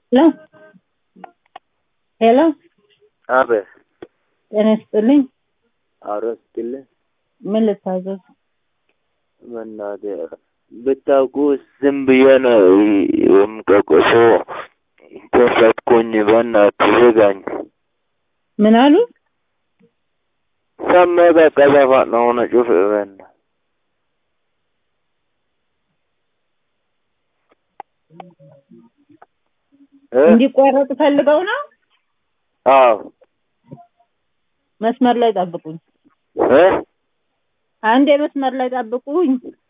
ሄሎ ሄሎ አቤት ጤና ይስጥልኝ። አሮ ስትልኝ ምን ልታዘዝ? በእናትህ ብታውቁ ዝም ብዬ ነው የምቀቆሶ ከፈትኩኝ። በእናትህ ዝጋኝ። ምን አሉ? ሰሜ በቃ ዘፋን ነው ሆነ ጩፍ በእናትህ እ እንዲቋረጥ ፈልገው ነው? አዎ መስመር ላይ ጠብቁኝ። እ አንዴ መስመር ላይ ጠብቁኝ።